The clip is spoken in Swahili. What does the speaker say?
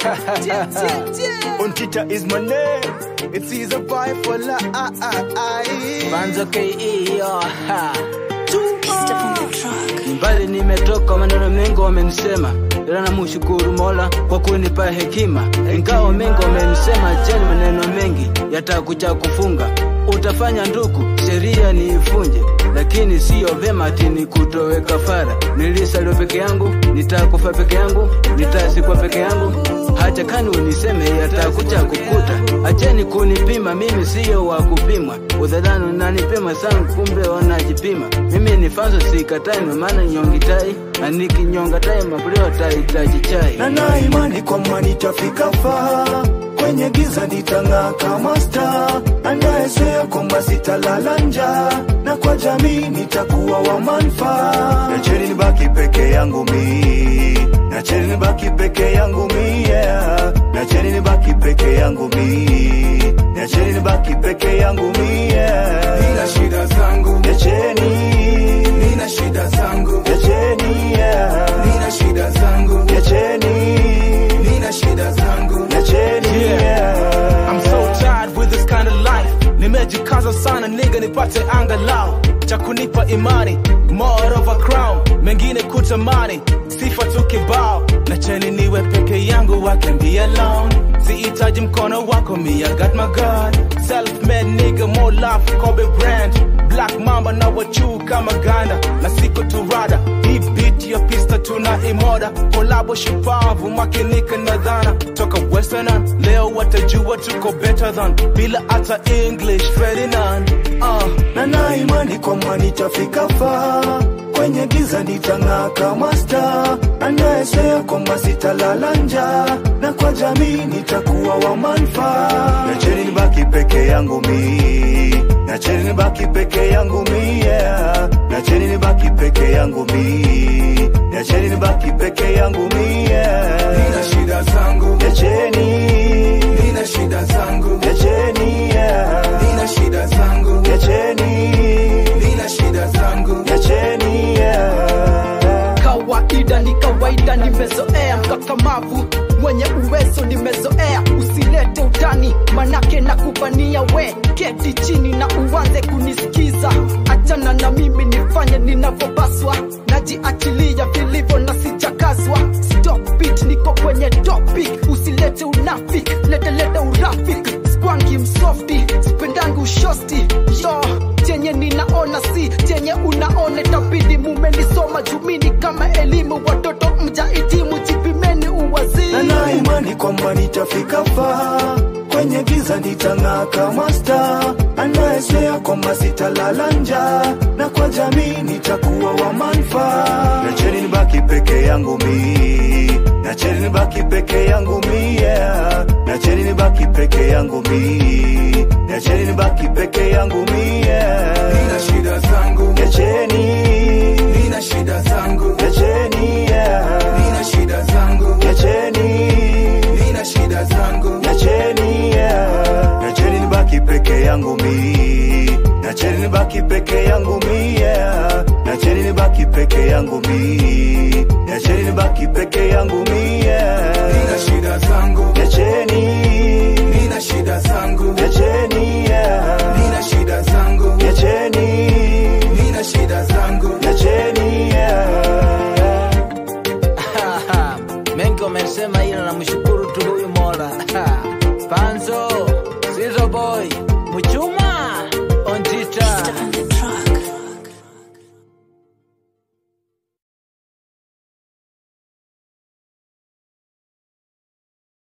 Untita is my name. It's easy vibe for la. Banzo KE yo, ha. Mbali nimetoka, maneno mengi wamenisema, ila namshukuru Mola kwa kunipa hekima. Ingawa mengi wamenisema, jeni maneno mengi yatakuja kufunga. Utafanya nduku, sheria niifunje, lakini siyo vema ati nikutowe kafara. Nilisalio peke yangu, nitakufa peke yangu, nitasikwa peke yangu. Hacha kani uniseme yatakuja kukuta. Acheni kunipima, mimi siyo wa kupimwa. Udhadhani unanipima sana, kumbe wanajipima. Mimi ni fanzo sikatai, ndo maana nyongitai na nikinyonga tai mapulio tahitaji chai. na na imani kwamba nitafika faa kwenye giza nitang'aa kama star anayesea kwamba sitalala njaa na kwa jamii nitakuwa wa manfaa nacheni nibaki peke yangu mi nacheni nibaki peke yangu mi yeah. nacheni nibaki peke yangu mi nacheni nibaki peke yangu mi yeah. Nina shida zangu, nacheni nina shida zangu, nacheni yeah. nina shida zangu, nacheni nina shida zangu. nacheni yeah. I'm so tired with this kind of life. Nimejikaza sana nigga nipate angalau cha kunipa imani, more of a crown, mengine kutamani, sifa tu kibao, na cheni niwe peke yangu, I can be alone. Sihitaji mkono wako, me I got my God. Self-made nigga, more love, Kobe Bryant. Black Mamba na wachuu kama Ganda, na siko tu rada. Hii beat ya pista tuna imoda, kolabo shupavu, makinika na dhana. Toka Western, leo watajua tuko better than, bila hata English Ferdinand. Uh. na na imani kwamba nitafika faa kwenye giza nitang'aa kama star anayesea kwamba sitalala njaa na kwa jamii nitakuwa wa manfaa nacheni nibaki peke yangu mi nacheni nibaki peke yangu mi yeah. nacheni nibaki peke yangu mi nacheni nibaki peke yangu mi yeah. Nina shida zangu, nacheni nina shida zangu, nacheni yeah. nina shida zangu, nacheni nina shida zangu. nacheni yeah. kawaida ni kawaida nimezoea mkakamavu mwenye uwezo nimezoea usilete utani manake na kubania we keti chini na uanze kunisikiza achana na mimi nifanye ninavyopaswa najiachilia vilivyo na sijakazwa stop it niko kwenye topic usilete unafik letelete urafik skwangi msofti sipendangi ushosti yo chenye ninaona si chenye unaona tabidi mumenisoma jumini kama elimu watoto mjaitimu jipimeni uwazii na na imani kwamba nitafika faa kwenye giza nitang'aa kama star anayesea kwamba sitalala njaa na kwa jamii nitakuwa wa manfaa nacheni nibaki peke yangu mi nacheni nibaki peke yangu mi yeah. nacheni nibaki peke yangu mi nacheni nibaki peke yangu mi yeah. Nina shida zangu, nacheni nina shida zangu, nacheni yeah. nina shida zangu, nacheni nina shida zangu. nacheni yeah. nacheni nibaki peke yangu mi nacheni nibaki peke yangu mi yeah. nacheni nibaki peke yangu mi nacheni nibaki peke yangu mi yeah. Nina shida zangu, nacheni nina shida zangu, nacheni yeah. nina shida zangu, nacheni nina shida zangu. nacheni yeah. mengi wamesema, ila namshukuru tu huyu Mola. Panzo, Sizo boy